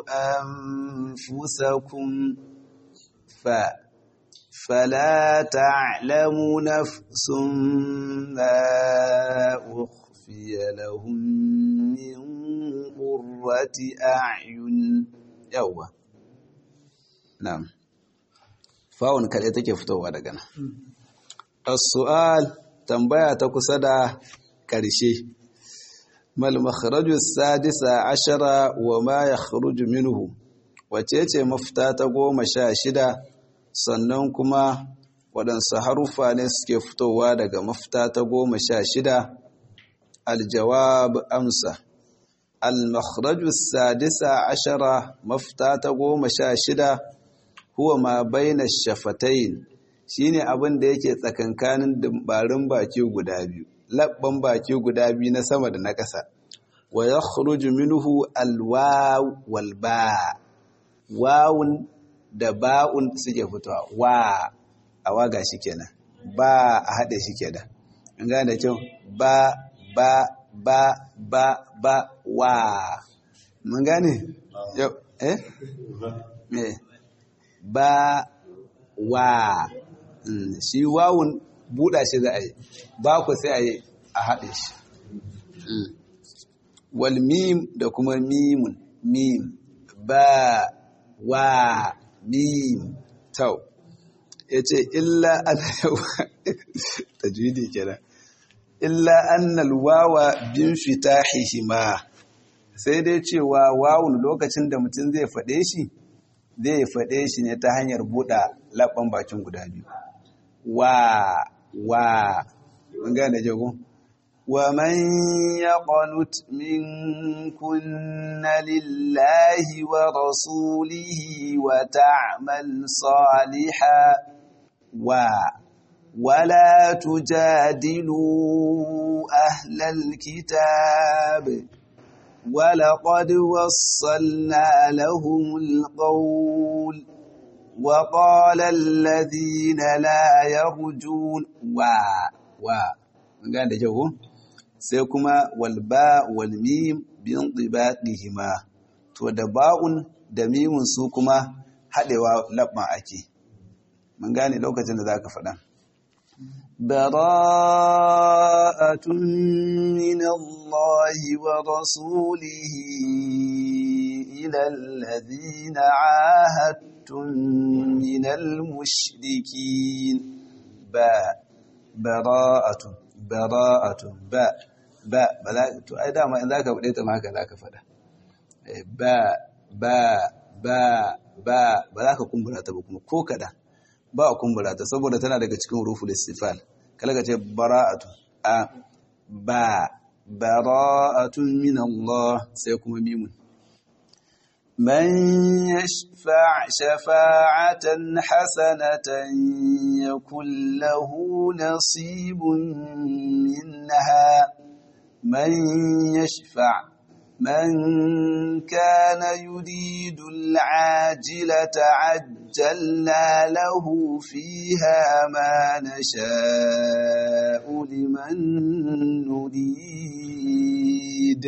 أنفسكم ف فلا تعلم نفس ما أخفي لهم من قرة أعين يوه نعم فاون كده take fitowa daga nan as-su'al tambaya ta kusa da ƙarshe mal makharaju sadisa ashara wa ma yakhruju minhu wace ce mafita ta goma sha shida sannan kuma waɗansu haruffa ne suke fitowa daga mafita ta goma sha shida aljawab amsa al-makhraju sadisa ashara mafita ta goma sha shida huwa ma baina shafatayn shine abin da yake tsakankanin dimbarin baki guda biyu labban baki guda biyu na sama da na ƙasa wa yakhruju minhu alwaw wal ba wawun da ba'un suke fitowa wa a waga shi kenan ba a haɗe shi kenan in gane da kyau ba ba ba ba ba wa mun gane yau eh me ba wa shi wawun buɗa shi za a yi ba ku sai a yi a haɗe shi wal mim da kuma mimun mim ba wa mim tau ya ce illa ana tajwidi kenan illa annal wawa bin fitahihima sai dai cewa wawun lokacin da mutum zai faɗe shi zai faɗe shi ne ta hanyar buɗa labban bakin guda biyu wa wa mun gane jago wa man yaqnut minkunna lillahi wa rasulihi wa ta'mal salihan wa ولا تجادلوا أهل الكتاب ولقد وصلنا لهم القول وقال الذين لا يرجون وا وا قال ده جو sai kuma walba walmim bin ɗibaɗihima to da ba'un da mimun su kuma haɗewa labban ake mun gane lokacin da za ka faɗa براءة من الله ورسوله إلى الذين عاهدتم من المشركين باء براءة براءة باء باء بلا to ai dama in zaka bude ta ma haka zaka fada ba ba ba ba ba za ka kumbura ta ba kuma ko kada ba a kumbura ta saboda tana daga cikin ruful istifal kala ka ce bara'atu a ba bara'atun min Allah sai kuma mimun من يشفع شفاعة حسنة يكن له نصيب منها من يشفع من كان يريد العاجلة عجلنا له فيها ما نشاء لمن نريد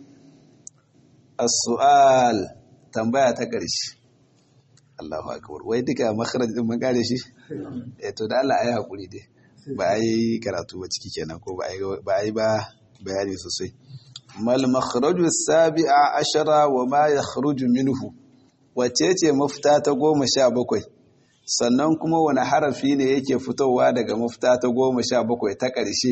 السؤال tambaya ta ƙarshe Allahu akbar wai duka makharaj din mun kare shi eh to da Allah ayi hakuri dai ba ai karatu ba ciki kenan ko ba ai ba ai ba bayani sosai mal makhraju sabi'a ashara wa ma yakhruju minhu wace ce mafita ta goma sha bakwai sannan kuma wani harafi ne yake fitowa daga mafita ta goma sha bakwai ta ƙarshe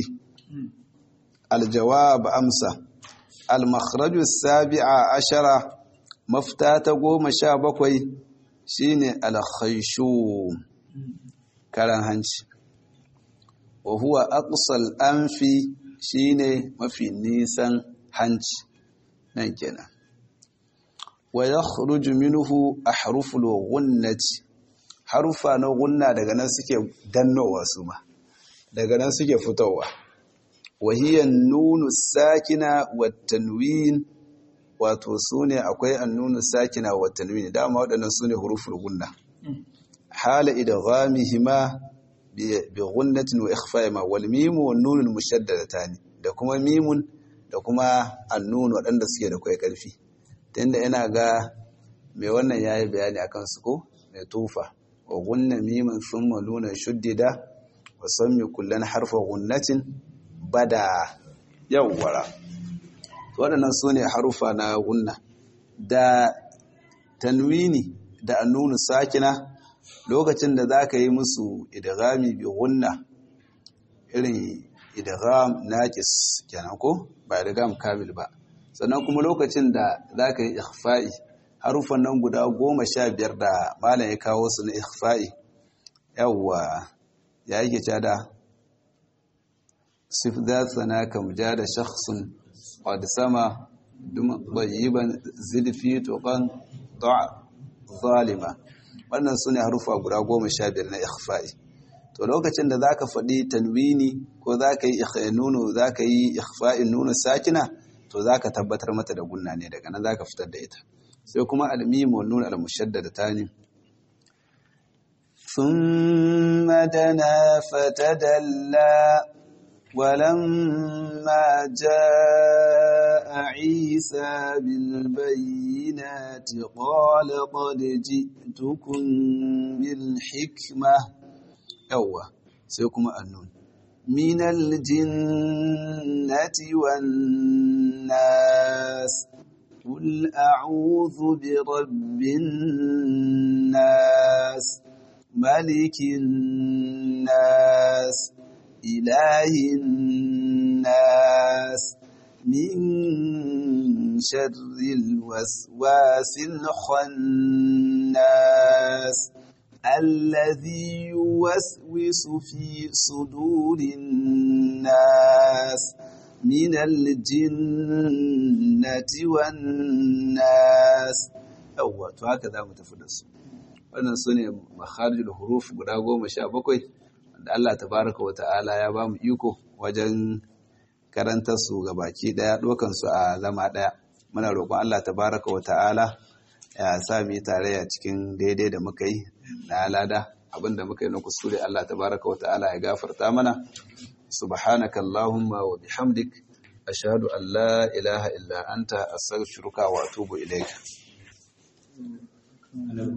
aljawab amsa al makhraju sabi'a ashara mafita ta goma sha bakwai shine alkhaishu karan hanci wa huwa aqsal anfi shine mafi nisan hanci nan kenan wa yakhruju minhu ahruful ghunnati harufa na gunna daga nan suke dannowa su ma daga nan suke fitowa wa hiya nunu sakina wat tanwin wato su ne akwai annunu sakina wa tanwini dama waɗannan su ne huruful gunna hala idghamihima bi gunnatin wa ikhfa'ima wal mimu wan nunul mushaddadatan da kuma mimun da kuma annun waɗanda suke da kai karfi tunda ina ga mai wannan yayi bayani akan su ko mai tufa wa gunna miman thumma nuna shuddida wa sammi kullan harfa gunnatin bada yawwara waɗannan su ne harufa na gunna da tanwini da annunu sakina lokacin da za ka yi musu idghami bi gunna irin idgham naqis kenan ko ba idgham kamil ba sannan kuma lokacin da za ka yi ikhfa'i harufan nan guda goma sha biyar da malam ya kawo su na ikhfa'i yawwa ya yake cada sif za sana kam ja da shakhsun قد سما طيبا زد في تقن ضع ظالما wannan sune harufa guda goma sha biyar na ikhfa'i to lokacin da zaka faɗi tanwini ko zaka yi nunu zaka yi ikhfa'in nunu sakina to zaka tabbatar mata da gunna ne daga nan zaka fitar da ita sai kuma al-mim wa nun al-mushaddada tani thumma dana fatadalla ولما جاء عيسى بالبينات قال قد جئتكم بالحكمة يوه سيكم النون من الجنة والناس قل أعوذ برب الناس ملك الناس إله الناس من شر الوسواس الخناس الذي يوسوس في صدور الناس من الجنة والناس أول هكذا متفدس wannan su ne makharijul huruf guda goma sha bakwai da Allah tabaraka wa ta'ala ya ba mu iko wajen karantar su ga baki daya dokan su a zama daya muna roƙon Allah tabaraka wa ta'ala ya sa mu yi tarayya cikin daidai da muka yi na alada abinda muka yi na kuskure Allah tabaraka wa ta'ala ya gafarta mana subhanaka allahumma wa bihamdik ashhadu an la ilaha illa anta astaghfiruka wa atubu ilayka